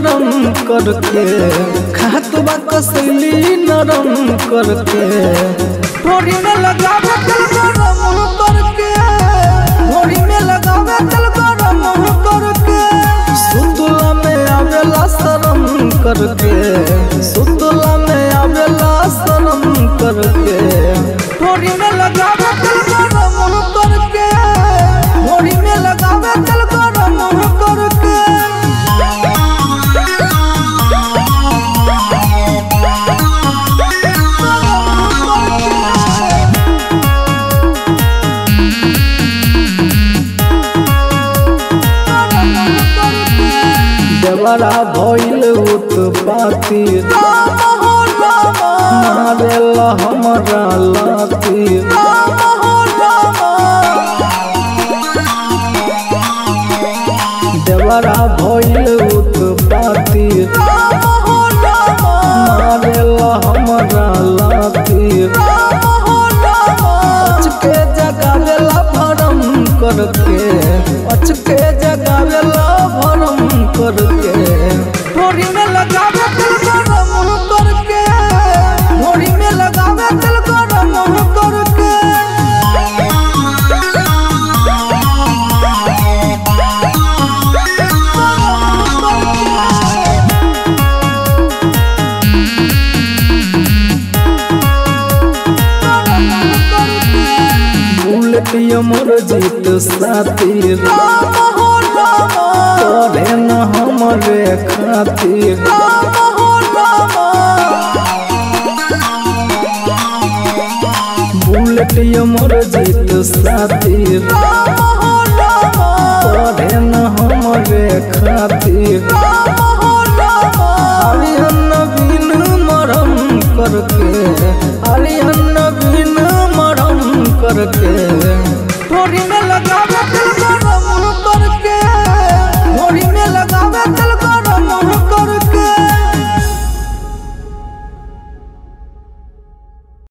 नरम करके खात बा कसली नरम करके थोड़ी में लगावे चल गरम करके थोड़ी में लगावे चल गरम करके सुतला में आवेला शरम करके सुतला में आवेला शरम करके थोड़ी में लगावे चल गरम करके थोड़ी में लगावे चल गरम करके देवरा भइल उत्पाती मारेला हमरा लाती देवरा भइल उत्पाती मारेला हमरा लाती अचके जगावेला भरम करके अचके जगावेला भरम करके थोड़ी में लगावे चल गरम करके थोड़ी में लगावे चल गरम करके बुलेटिया मोर जीत साथी राम हो राम तोरे न हमरे खातिर राम हो राम बुलेटिया मोर जीत साथी राम हो राम तोरे न हमरे खातिर राम हो राम आलियन बिन मरम करके आलियन बिन मरम करके थोड़ी में लगावे चल गरम करके